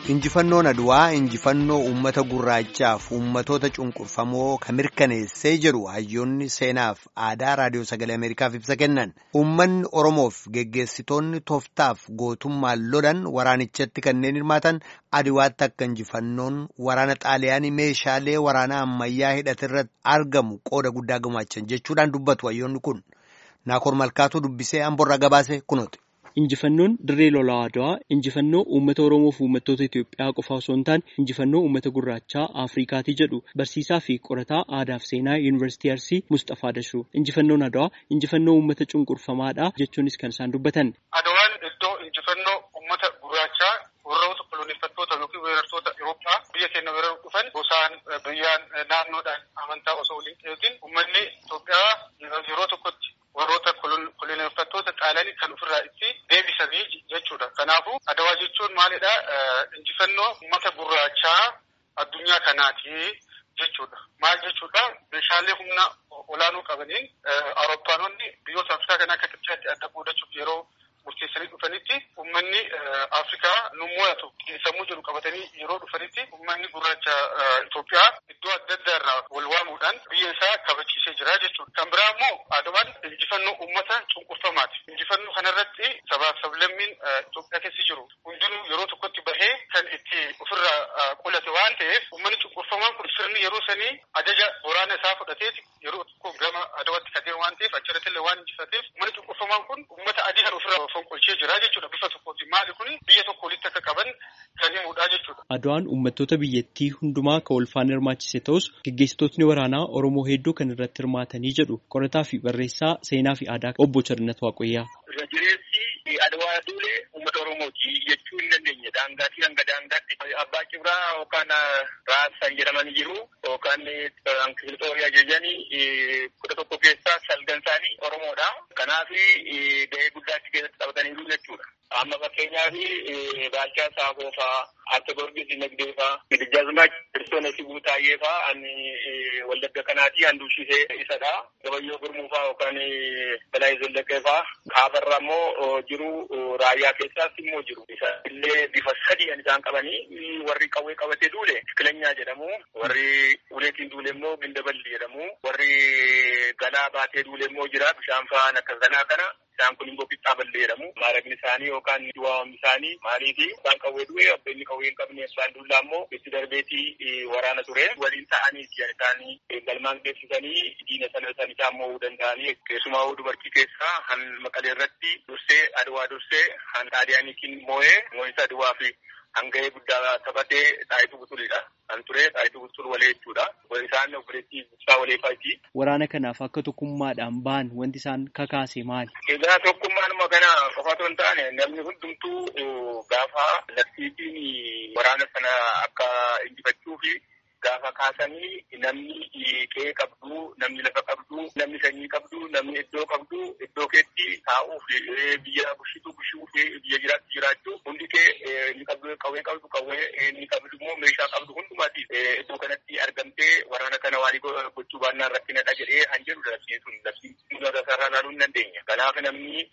Injifannoon Aduwaa injifannoo uummata gurraachaaf uummatoota cunqurfamoo kan mirkaneessee jedhu hayyoonni seenaaf aadaa raadiyoo sagalee Ameerikaaf ibsa kennan. Uummanni Oromoof geggeessitoonni tooftaaf gootummaan lolan waraanichatti kanneen hirmaatan Aduwaatti akka injifannoon waraana xaaliyaanii meeshaalee waraanaa ammayyaa hidhatirratti argamu qooda guddaa gumaachan jechuudhaan dubbatu hayyoonni kun. Naakoor Malkaatuu dubbisee Amborraa gabaase kunooti. Injifannoon dirree lolaa Adwaa injifannoo uummata Oromoo fi uummattoota Itoophiyaa qofa osoo hin taane injifannoo uummata gurraachaa Afrikaatii jedhu barsiisaa fi qorataa aadaa fi seenaa Yuunivarsiitii Arsii Mustafaa Dashuu. Injifannoon Adwaa injifannoo uummata cunqurfamaadha jechuunis kan isaan dubbatan. Adwaan iddoo injifannoo uummata gurraachaa warroota koloneeffattoota yookiin weerartoota Ewuroppaa biyya keenya weeraruu dhufan gosaan biyyaan naannoodhaan amantaa osoo waliin eegin uummanni Itoophiyaa yeroo tokkotti warroota koloneeffattoota xaaliyaanii kan ofirraa itti deebisanii jechuudha. Kanaafuu adawaa jechuun maalidha? Injifannoo uummata gurraachaa addunyaa kanaati jechuudha. Maal jechuudha? Meeshaalee humna olaanoo qabaniin Awurooppaanonni biyyoota Afrikaa kan akka Kibxaatti adda qoodachuuf yeroo murteessanii dhufanitti uummanni Afrikaa nu mo'atu sammuu jedhu qabatanii yeroo dhufanitti uummanni gurraacha Itoophiyaa iddoo adda addaa irraa wal waamuudhaan biyya isaa kabachiisee jira jechuudha. Kan biraa immoo adawaan injifannoo uummata cunqurfamaati. Injifannoo kanarratti sabaaf sablammiin Itoophiyaa keessa jiru hundinuu yeroo tokkotti bahee kan itti ofirraa qolate waan ta'eef uummanni cunqurfamaan kun sirni yeroo sanii ajaja waraana isaa fudhateeti yeroo tokko gama adawatti kadeemu waan ta'eef achirratti illee waan injifateef uummanni cunqurfamaan kun uummata adii kan ofirraa fonqolchee jira jechuudha bifa tokkooti. Maali kuni biyya tokko walitti akka qaban kan himudha jechuudha. Adwaan uummattoota biyyattii hundumaa kan wal faana hirmaachise ta'us geggeessitootni waraanaa Oromoo hedduu kan irratti hirmaatanii jedhu qorataa fi barreessaa seenaa fi aadaa obbo Charnat Waaqoyyaa. Irra jireessi Adwaa duulee uummata Oromooti jechuu hin dandeenye daangaatii hanga daangaatti abbaa cibraa yookaan raasaan jedhaman jiru yookaan Kilxoorii ajajanii kudha tokko keessaa salgan isaanii Oromoodha. Kanaaf gahee guddaa achi keessatti taphataniiru jechuudha. Amma fakkeenyaaf Baalchaa Saafoo fa'aa, Atte Gorgis Nagdee fa'aa, Gidijjaazmaa Kiristoona Sibuu Taayyee fa'aa ani wallagga kanaati handuushise isadha. Gabayyoo Gurmuu fa'aa yookaan Balaa Zallaqee fa'aa. Kaabarra immoo jiru raayyaa keessaas immoo jiru. Isa illee bifa sadii kan isaan qabanii warri qawwee qabatee duule Kilanyaa jedhamu. Warri uleetiin duule immoo Gindaballi jedhamu. Warri galaa baatee duule immoo jira. Bishaan fa'aan akka kanaa kana. Isaan kun immoo qixxaa ballee jedhamu. Maaraqni isaanii yookaan duwwaamni isaanii maaliifi isaan qawwee du'e abbeenni qawwee hin qabne abbaan dullaa immoo itti darbeetii waraana ture. Waliin ta'anii isaanii galmaan geessisanii diina sana san isaan mo'uu danda'anii keessumaa dubartii keessaa han maqalee irratti dursee adwaa dursee han xaaliyaaniitiin moo'ee moo'isa adwaa fi hanga'ee guddaa taphatee xaayituu butulidha. Kan ture xaayituu butul walee jechuudha. Isaan obboleettii ibsaa walee fa'iiti. Waraana kanaaf akka tokkummaadhaan ba'an wanti isaan kakaase maali? Egaa tokkummaanuma kana qofa otoo hin taane namni hundumtuu gaafa labsiitiin waraana sana akka injifachuu fi gaafa kaasanii namni qe'ee qabdu, namni lafa qabdu, namni sanyii qabdu, namni iddoo qabdu, iddoo keetti taa'uuf biyya bushitu bushuu fi biyya jiraattu jiraachuu hundi kee ni qabdu qawwee qabdu qawwee ni qabdu immoo meeshaa qabdu hundumaati iddoo kanatti argamtee waraana kana waan gochuu baannaan rakkinadha jedhee han jedhu labsiin sun labsiin sarara ilaaluu hin dandeenya. Kanaaf namni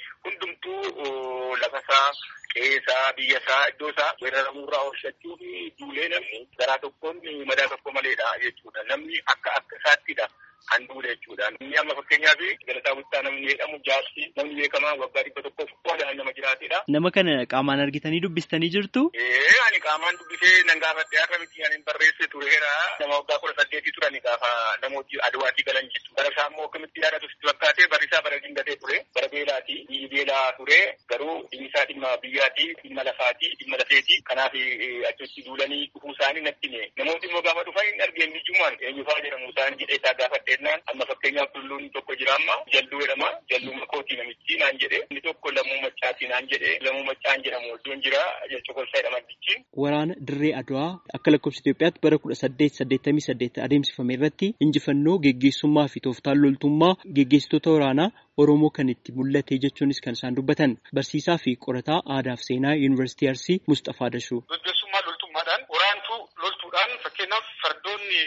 hundumtuu lafasaa qe'eesaa biyyasaa iddoo isaa weeraramuurraa oolchachuu fi duulee namni garaa tokkoon madaa tokko maleedha jechuudha. Namni akka akka isaattidha. kan duule jechuudha. Inni amma fakkeenyaaf galataa guddaa namni jedhamu jaarsi namni beekamaa waggaa dhibba tokkoof qoodaan nama jiraatedha. Nama kana qaamaan argitanii dubbistanii jirtu? Ee ani qaamaan dubbisee nan gaafadhe akka miti ani barreesse tureera. Nama waggaa kudha saddeetii turani gaafa namooti aduwaatii galan jechuudha. Bara isaa immoo akkamitti yaadatu sitti fakkaatee barri isaa bara dingatee ture. Bara beelaati. Biyyi beelaa ture garuu dhimmi isaa dhimma biyyaati, dhimma lafaati, dhimma lafeeti. Kanaaf achitti duulanii dhufuu isaanii natti hime. Namooti immoo gaafa dhufan hin argeen ijjumaan eenyufaa jedhamu isaan jedhee isaa gaafadhe jennaan amma fakkeenyaaf tulluun tokko jira amma jalluu jedhama jalluu makootii namichi naan jedhe inni tokko lammuu maccaatii naan jedhe lammuu maccaan jedhamu iddoon jira jechokolsaa jedhama dichi. Waraana dirree Adwaa akka lakkoofsa Itoophiyaatti bara kudha saddeet saddeettamii saddeet adeemsifame irratti injifannoo geggeessummaa fi tooftaan loltummaa geggeessitoota waraanaa Oromoo kan itti mul'ate jechuunis kan isaan dubbatan barsiisaa fi qorataa aadaa fi seenaa Yuunivarsiitii Arsii Mustafaa Dashuu. Gaggeessummaa loltummaadhaan waraantuu loltuudhaan fakkeenyaaf fardoonni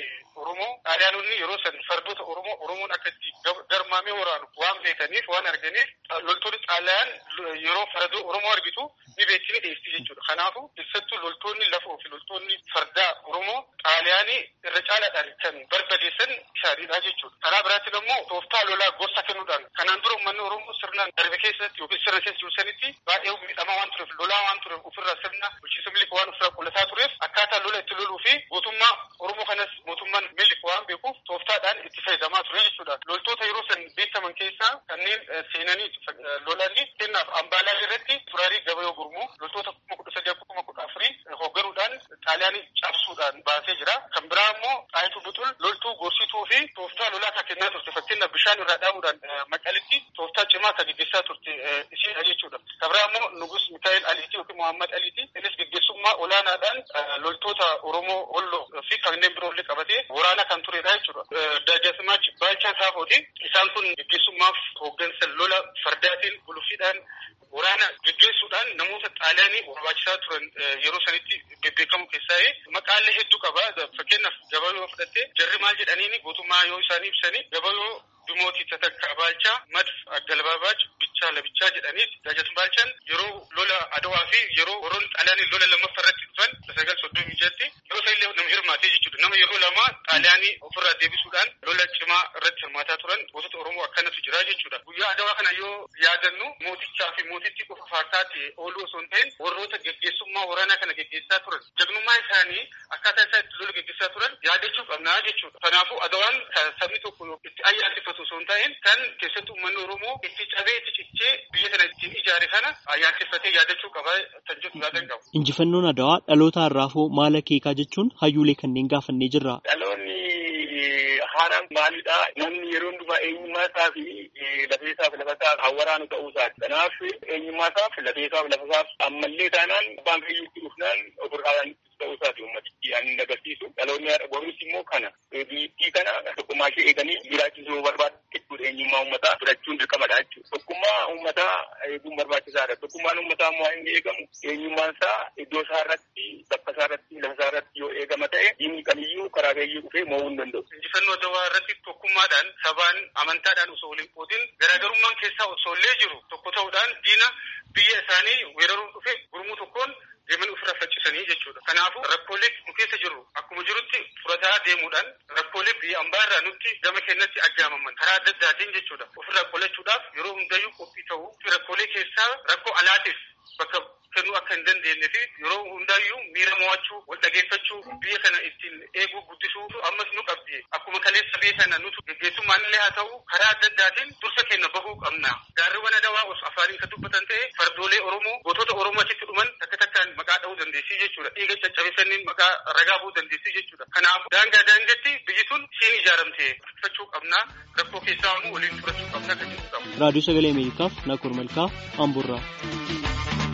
Oromoo xaaliyaanonni yeroo san fardoota Oromoo Oromoon akkatti garmaamee waraanu waan beekaniif waan arganiif loltoonni xaaliyaan yeroo fardoo Oromoo argitu ni beekni dhiyeessi jechuudha. Kanaafuu keessattuu loltoonni lafoo fi loltoonni fardaa Oromoo xaaliyaanii irra caalaadhaan kan barbadeessan isaaniidha jechuudha. Karaa biraatiin immoo tooftaa lolaa gorsa kennuudhaan kanaan dura uummanni Oromoo sirnaan darbe keessatti yookiin sirna keessa jiru sanitti baay'ee miidhamaa waan tureef lolaa waan tureef ofirraa sirna bulchiinsa milik waan ofirraa qullataa tureef akkaataa lola itti loluu fi gootummaa Oromoo kanas mootummaan milik waan beekuuf tooftaadhaan itti fayyadamaa ture jechuudha. Loltoota yeroo san beekaman keessaa kanneen seenanii lolanii kennaaf ambaalaa irratti turaarii gabayoo gurmuu loltoota kuma kudha sadii kuma kudha afurii hoogganuudhaan xaaliyaanii cabsuudhaan baasee jira. Kan biraa immoo xaayituu buxul loltuu gorsituu fi tooftaa lolaa kan kennaa turte fakkeenyaaf bishaan irraa dhaabuudhaan maqalitti tooftaa cimaa kan gaggeessaa turte ishiidha jechuudha. Kan biraa immoo nugus Mikaa'el Aliiti yookiin Muhammad Aliiti innis gaggeessummaa olaanaadhaan loltoota Oromoo Holloo fi kanneen biroollee qabatee waraana kan turedha jechuudha. Daajasimaach Baalchaa Saafooti isaan kun gaggeessummaaf hooggansa lola fardaatiin guluffiidhaan waraana gaggeessuudhaan namoota xaaliyaanii barbaachisaa turan yeroo sanitti bebbeekamu keessaa maqaalee hedduu qaba. Fakkeenyaaf gabayoo fudhattee jarri maal jedhaniini gootummaa yoo isaanii ibsanii gabayoo Dumootii Tatakkaa Baalchaa Madf Aggalbaabaach Bichaa Labichaa jedhaniis Daajasm Baalchaan yeroo lola Adawaa fi yeroo warroonni xaaliyaanii lola lammaffaa irratti dhufan sagal soddomii jatti yeroo isa illee nama hirmaatee jechuudha. Nama yeroo lama xaaliyaanii ofirraa deebisuudhaan lola cimaa irratti hirmaataa turan gootota Oromoo akkanatu jira jechuudha. Guyyaa Adawaa kana yoo yaadannu mootichaa fi mootittii qofa fakkaatee ooluu osoo hin ta'in warroota geggeessummaa waraanaa kana geggeessaa turan jagnummaa isaanii akkaataa isaa itti lola geggeessaa turan yaadachuu qabnaa jechuudha. Kanaafuu Adawaan sabni tokko itti ayyaaneffatu osoo hin ta'in kan keessattuu uummanni Oromoo itti cabee itti cichee biyya kana ittiin ijaare kana ayyaaneffatee yaadachuu qaba kan jedhu yaadan qabu. Injifannoon Adawaa dhaloota har'aafoo maal akeekaa jechuun hayyuulee kanneen gaafannee jirra. Dhaloonni haaraan maalidha? Namni yeroo hundumaa eenyummaa isaa fi lafee isaa fi lafa isaa kan waraanu ta'uu isaati. Kanaaf eenyummaa isaa fi lafee isaa fi lafa isaa ammallee taanaan abbaan fayyuutti dhufnaan ofirraa ta'uu isaati ummatichi ani hin agarsiisu. Dhaloonni har'a boruus immoo kana biyyattii kana tokkummaa ishee eeganii jiraachisuu barbaadu jechuudha. Eenyummaa uummataa fudhachuun dirqamadha jechuudha. Tokkummaa uummataa eeguun barbaachisaadha. Tokkummaan uummataa immoo inni eegamu eenyummaan isaa iddoo isaa irratti bakka isaa irratti lafa isaa irratti yoo eegama ta'e diinni kamiyyuu karaa gayyuu dhufee mo'uu hin danda'u. Injifannoo Adawaa irratti tokkummaadhaan sabaan amantaadhaan osoo waliin qoodin garaagarummaan keessaa osoo illee jiru tokko ta'uudhaan diina biyya isaanii weeraruun dhufe gurmuu tokkoon deeman ofirra faccisanii jechuudha. Kanaafuu rakkoolee nu keessa jiru akkuma jirutti furataa deemuudhaan rakkoolee biyya ambaa irraa nutti gama keenyatti ajjaamaman karaa adda addaatiin jechuudha. Ofirraa qolachuudhaaf yeroo hundayyuu qophii ta'uu fi rakkoolee keessaa rakkoo alaatiif bakka kennuu akka hin dandeenye fi yeroo hundaayyuu miira mo'achuu wal dhageeffachuu biyya kana ittiin eeguu guddisuu ammas nu qabdi akkuma kaleessa biyya kana nutu geggeessummaan illee haa ta'u karaa adda addaatiin dursa keenya bahuu qabna gaarriwwan adawaa os afaaniin kan dubbatan ta'e fardoolee oromoo gootota oromoo achitti dhuman takka takkaan maqaa dha'uu dandeessii jechuudha dhiiga caccabisaniin maqaa ragaa bu'uu dandeessii jechuudha kanaaf daangaa daangetti biyyi tun siin ijaaramte fudhachuu qabna rakkoo keessaa immoo waliin fudhachuu qabna kan jedhu qabu. raadiyoo sagalee ameerikaaf nakoor malkaa amburraa.